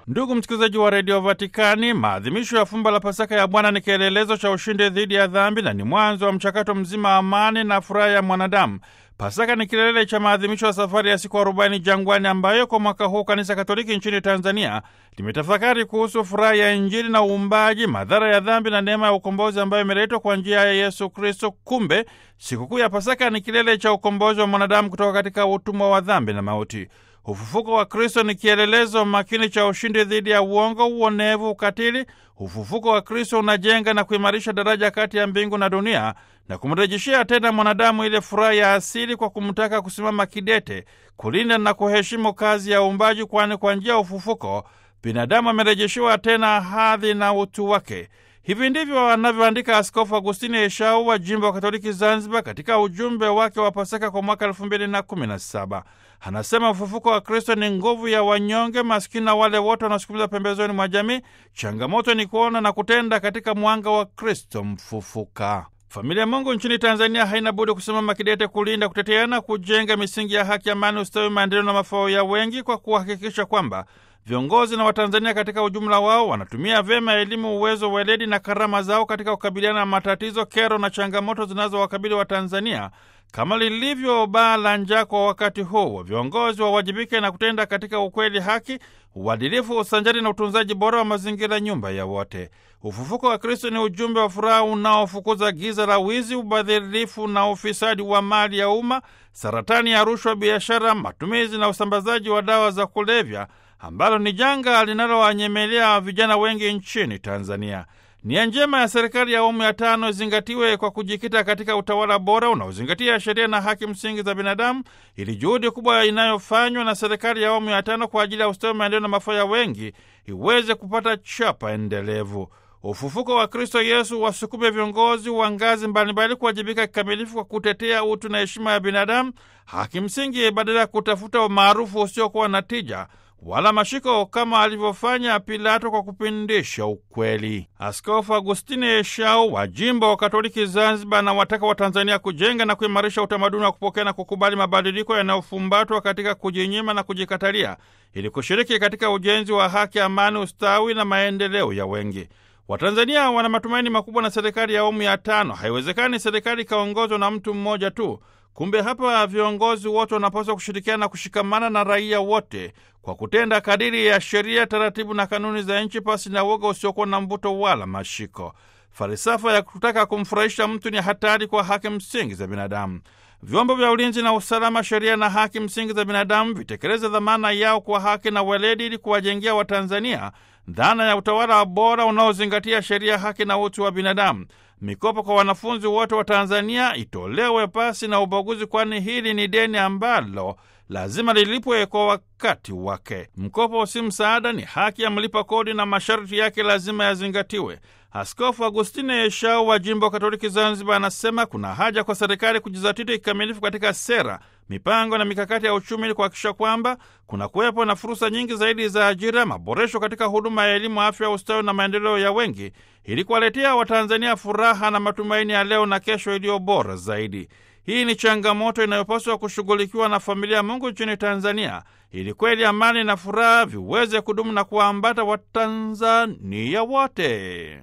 Ndugu msikilizaji wa redio Vatikani, maadhimisho ya fumbo la Pasaka ya Bwana ni kielelezo cha ushindi dhidi ya dhambi na ni mwanzo wa mchakato mzima wa amani na furaha ya mwanadamu. Pasaka ni kilele cha maadhimisho ya safari ya siku arobaini jangwani, ambayo kwa mwaka huu Kanisa Katoliki nchini Tanzania limetafakari kuhusu furaha ya Injili na uumbaji, madhara ya dhambi na neema ya ukombozi ambayo imeletwa kwa njia ya Yesu Kristo. Kumbe sikukuu ya Pasaka ni kilele cha ukombozi wa mwanadamu kutoka katika utumwa wa dhambi na mauti. Ufufuko wa Kristo ni kielelezo makini cha ushindi dhidi ya uongo, uonevu, ukatili. Ufufuko wa Kristo unajenga na kuimarisha daraja kati ya mbingu na dunia na kumrejeshea tena mwanadamu ile furaha ya asili kwa kumtaka kusimama kidete, kulinda na kuheshimu kazi ya uumbaji, kwani kwa njia ya ufufuko binadamu amerejeshewa tena hadhi na utu wake. Hivi ndivyo anavyoandika Askofu Agustini Eshau wa jimbo wa Katoliki Zanzibar katika ujumbe wake wa Pasaka kwa mwaka elfu mbili na kumi na saba. Anasema ufufuko wa Kristo ni nguvu ya wanyonge, maskini na wale wote wanaosukumiza pembezoni mwa jamii. Changamoto ni kuona na kutenda katika mwanga wa Kristo mfufuka. Familia Mungu nchini Tanzania haina budi kusimama kidete kulinda, kuteteana, kujenga misingi ya haki, amani, ustawi, maendeleo na mafao ya wengi kwa kuhakikisha kwamba viongozi na Watanzania katika ujumla wao wanatumia vyema elimu, uwezo, weledi na karama zao katika kukabiliana na matatizo, kero na changamoto zinazowakabili Watanzania kama lilivyo baa la njaa kwa wakati huu. Viongozi wawajibike na kutenda katika ukweli, haki, uadilifu, usanjari na utunzaji bora wa mazingira, nyumba ya wote. Ufufuko wa Kristo ni ujumbe wa furaha unaofukuza giza la wizi, ubadhirifu na ufisadi wa mali ya umma, saratani ya rushwa, biashara, matumizi na usambazaji wa dawa za kulevya ambalo ni janga linalowanyemelea vijana wengi nchini Tanzania. Nia njema ya serikali ya awamu ya tano izingatiwe kwa kujikita katika utawala bora unaozingatia sheria na haki msingi za binadamu, ili juhudi kubwa inayofanywa na serikali ya awamu ya tano kwa ajili ya ustawi, maendeleo na mafao ya wengi iweze kupata chapa endelevu. Ufufuko wa Kristo Yesu wasukume viongozi wa ngazi mbalimbali kuwajibika kikamilifu kwa kutetea utu na heshima ya binadamu, haki msingi, badala ya kutafuta umaarufu usiokuwa na tija wala mashiko kama alivyofanya Pilato kwa kupindisha ukweli. Askofu Agustini Eshau wa jimbo wa Katoliki Zanzibar na wataka wa Tanzania kujenga na kuimarisha utamaduni wa kupokea na kukubali mabadiliko yanayofumbatwa katika kujinyima na kujikatalia ili kushiriki katika ujenzi wa haki, amani, ustawi na maendeleo ya wengi. Watanzania wana matumaini makubwa na serikali ya awamu ya tano. Haiwezekani serikali ikaongozwa na mtu mmoja tu. Kumbe hapa viongozi wote wanapaswa kushirikiana na kushikamana na raia wote kwa kutenda kadiri ya sheria, taratibu na kanuni za nchi, pasi na uoga usiokuwa na mvuto wala mashiko. Falsafa ya kutaka kumfurahisha mtu ni hatari kwa haki msingi za binadamu. Vyombo vya ulinzi na usalama, sheria na haki msingi za binadamu vitekeleze dhamana yao kwa haki na weledi, ili kuwajengea Watanzania dhana ya utawala bora unaozingatia sheria, haki na utu wa binadamu. Mikopo kwa wanafunzi wote wa Tanzania itolewe pasi na ubaguzi, kwani hili ni deni ambalo lazima lilipwe kwa wakati wake. Mkopo si msaada, ni haki ya mlipa kodi na masharti yake lazima yazingatiwe. Askofu Agustine Eshau wa jimbo Katoliki Zanzibar anasema kuna haja kwa serikali kujizatiti kikamilifu katika sera, mipango na mikakati ya uchumi ili kuhakikisha kwamba kuna kuwepo na fursa nyingi zaidi za ajira, maboresho katika huduma ya elimu, afya, ustawi na maendeleo ya wengi, ili kuwaletea Watanzania furaha na matumaini ya leo na kesho iliyo bora zaidi. Hii ni changamoto inayopaswa kushughulikiwa na familia ya Mungu nchini Tanzania ili kweli amani na furaha viweze kudumu na kuwaambata Watanzania wote.